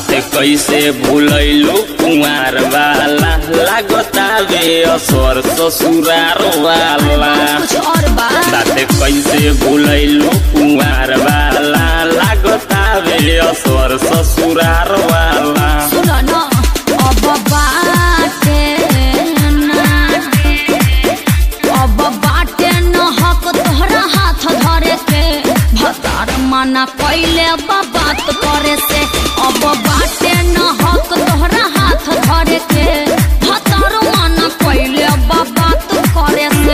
बाटे कैसे भूलैलू कुंवार वाला लागतावे असर ससुरार वाला कुछ और बा बाटे कैसे भूलैलू कुंवार वाला लागतावे असर ससुरार वाला सुन न अब बाटे ना अब बाटे न हक तोहरा हाथ धरे के भतार मना कैले बा बात करे से अब बाटे न हक तोहरा हाथ धरे के भतार मना कैले बा बात करे से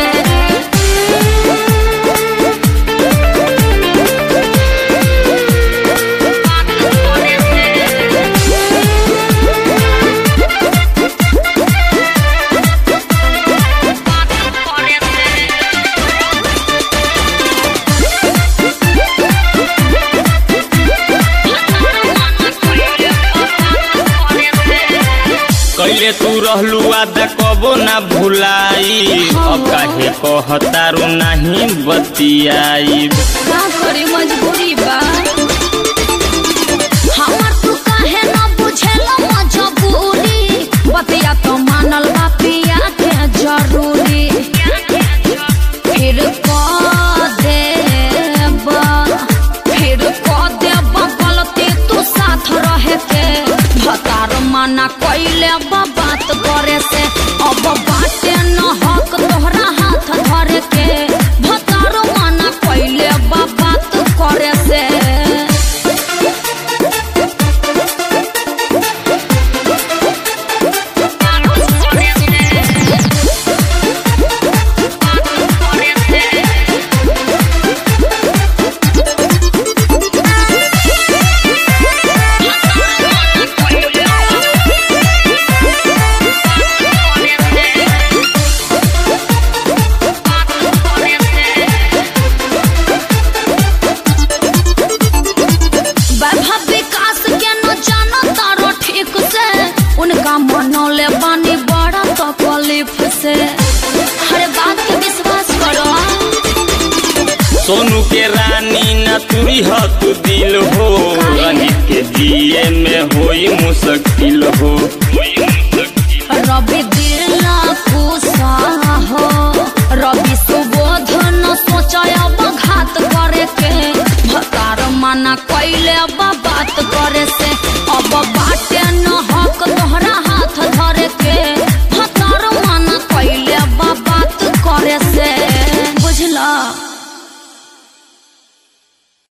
कैले तू रहलू आदा कबो ना भुलाई अब काहे कहतारू नहीं बतियाई का करे मजबूरी बा हमर तू काहे न बुझेला मजबूरी बतिया तो मानल बा पिया के जरूरी फिर कह देब फिर कह देब गलती तू साथ रहे के भतार माना कैले बा बात करे से अब बाटे न हक तोहरा हाथ धरे के भतार माना कैले बा बात करे से वैभव विकास के न जानो तारो ठीक से उनका मनौले बानी बड़ा तकलीफ से हर बात के विश्वास करो सोनू के रानी न तुरी हो तू दिल हो रंजित के जिए में होई मुश्किल हो रवि दिल कुसा हो रवि सुबोध न सोचब घात करे के भतार मना कैले बा बात करे से अब बाटे